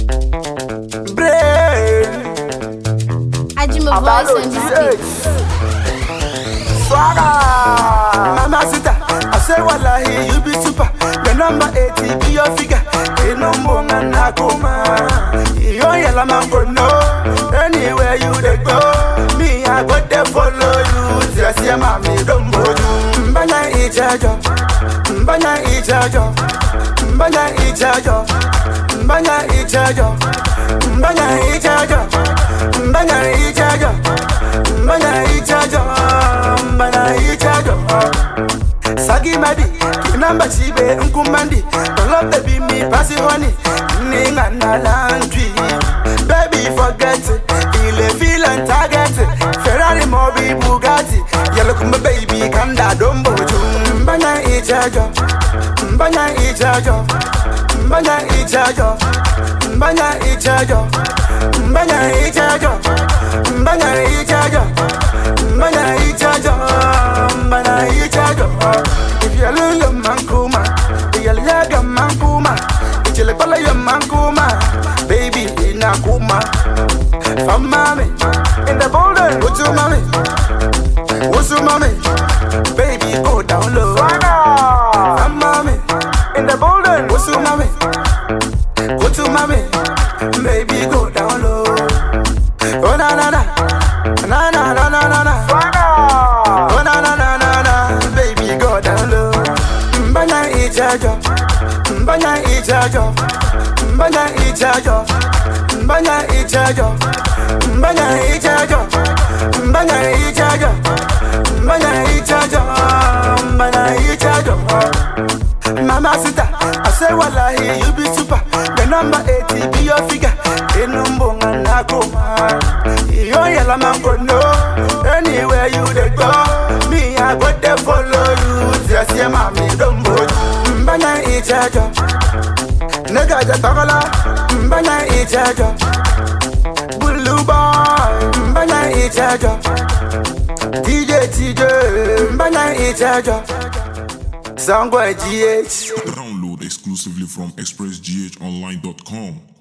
Brain. Ajima voice on this beat. Swagger. Mama Sita, I say wallahi you be super. The number 80 be your figure. The number one nakuma. You yellow man go no. Anywhere you dey go, me I go there follow you. Just your mommy don't go you. Mbanya ijajo, mbanya ijajo, mbanya ijajo, mbanya ijajo, mbanya ijajo, mbanya ijajo, mbanya ijajo, mbanya ijajo. Sagi madi, kinamba chibe nkumandi Don't baby me pass it honey Ninga na laundry Baby forget it Ile feel and target it Ferrari Mobi Bugatti Yellow kumba baby kanda dombo jum Mbanya ijajo Mbanya ijajo Mbanya ijajo Mbanya ijajo Mbanya ijajo Mbanya ijajo Mbanya ijajo Mbanya ijajo If you lose your man kuma If you leg your man kuma If you leg your man kuma Baby ina kuma From mommy In the building What's your mommy What's your mommy Baby go down low From mommy In the building What's your mommy What's your mommy Baby go down low Oh na na na Na na na na na na Oh na na na na na Baby go down low Mbanya ijajo Mbanya ijajo Mbanya ijajo Mbanya ijajo Mbanya ijajo Mbanya ijajo Mbanya ijajo Mbanya ijajo Mama Sita, I say wallahi you be super. The number 80 be your figure. Inumbo nakuma. You yellow man go no. Anywhere you dey go, me I go there follow you. Just your mommy don't go. Mbanya ijajo. Nigga just tagala. Mbanya ijajo. Blue boy. Mbanya ijajo. DJ TJ. Mbanya ijajo. Sangwa GH. Download exclusively from expressghonline.com.